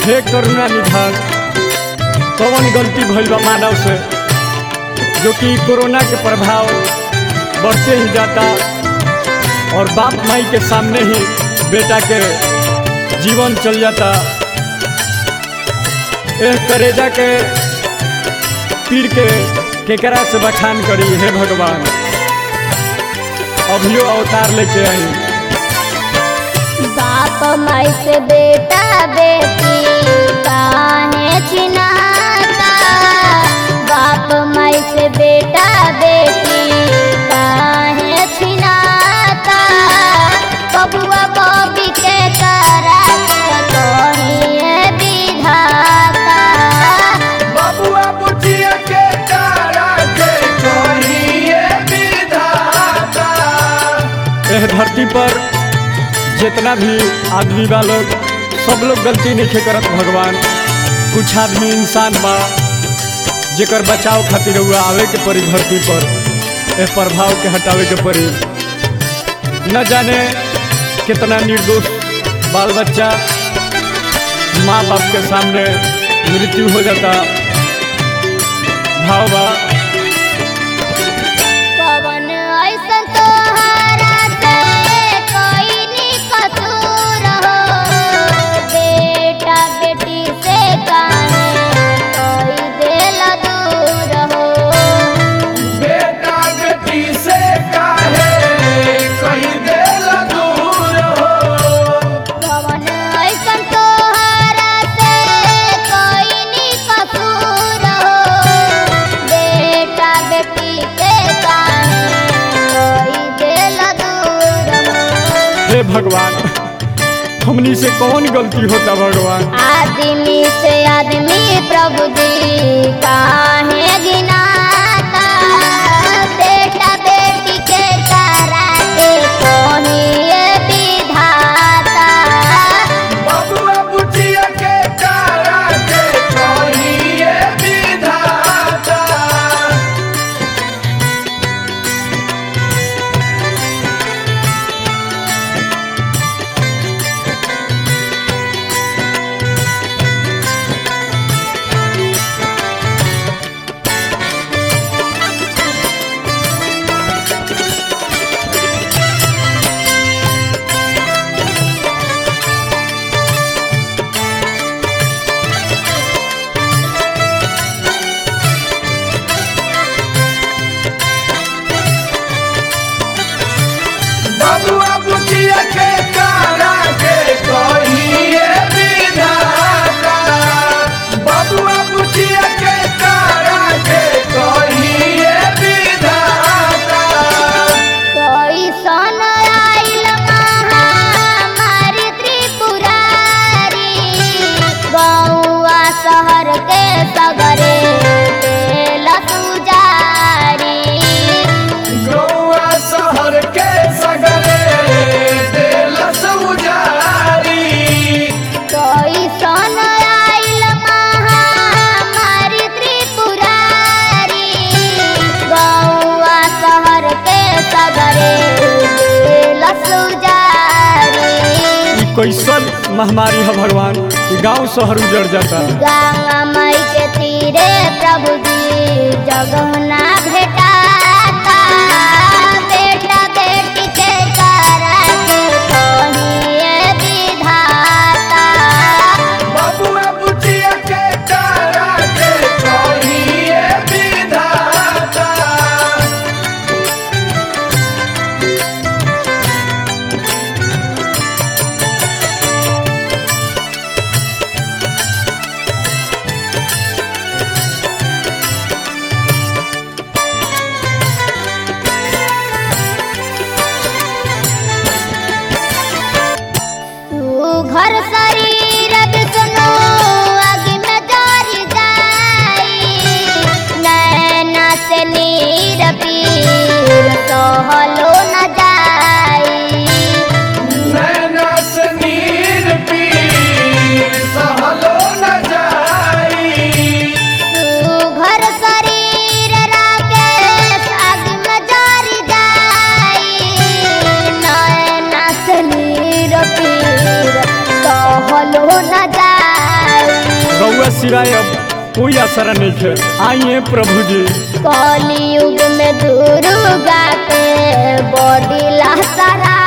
हे करुणा निधान कौन गलती भइल बा मानव से जो कि कोरोना के प्रभाव बढ़ते ही जाता और बाप माई के सामने ही बेटा के जीवन चल जाता एह करेजा के पीर के केकरा से बखान करी हे भगवान अभियो अवतार लेके आई बाप माई से बेटा बेटी काहे छिनाता बाप माई से बेटा बेटी काहे छिनाता बबुआ बबी के करा कहिए विधाता बबुआ बुचिया के तारा के कहिए विधाता एह धरती पर जितना भी आदमी बा लोग सब लोग गलती नहीं करत भगवान कुछ आदमी इंसान बा जेकर बचाव खातिर हुआ आवे के पड़ी धरती पर एह प्रभाव के हटावे के पड़ी न जाने कितना निर्दोष बाल बच्चा माँ बाप के सामने मृत्यु हो जाता भाव बा पवन ऐसन तोहरा से कोई नी कसूर हो बेटा बेटी से काहे कोई दिल दूर हो बेटा बेटी से काहे कहीं देल दूर हो पवन ऐसन तोहरा से कोई नी कसूर हो बेटा बेटी से काहे कोई दिल दूर हो हे भगवान हमनी से कौन गलती होता भगवान आदमी से आदमी प्रभु जी काहे गिनाता बेटा बेटी के तारा के कोहिए विधाता बबुआ बुचिया के तारा के कहिए विधाता बबुआ बुचिया के तारा के कहिए विधाता बबुआ बुचिया के तारा के कहिए विधाता कोई सन आइल महामारी त्रिपुरारी गौआ शहर के सगरे देल सुजारी गौआ शहर के सगरे देल सौजारी कोई सन आइल महामारी त्रिपुरारी गौआ शहर के सगरे देल सुजारी ई कैसन महामारी है भगवान कि गांव शहर उजड़ जाता गंगा मई के तीरे प्रभु जी जगहुना भेटाता बेटा बेटी के करा के कहिए विधाता बबुआ बुचिया के तारा के कहिए विधाता तू घर शरीर विष्णु अग्नि में जरि जाई नैना से नीर पीर सहलो न जाई नैना से नीर पीर सहलो न जाई घर शरीर राकेश अग्नि में जरि जाई नैना से नीर पीर सहलो न जाई रउआ सिवाय अब कोई असर नहीं है आइए प्रभु जी कलयुग में दुर्गा के बॉडी लहसरा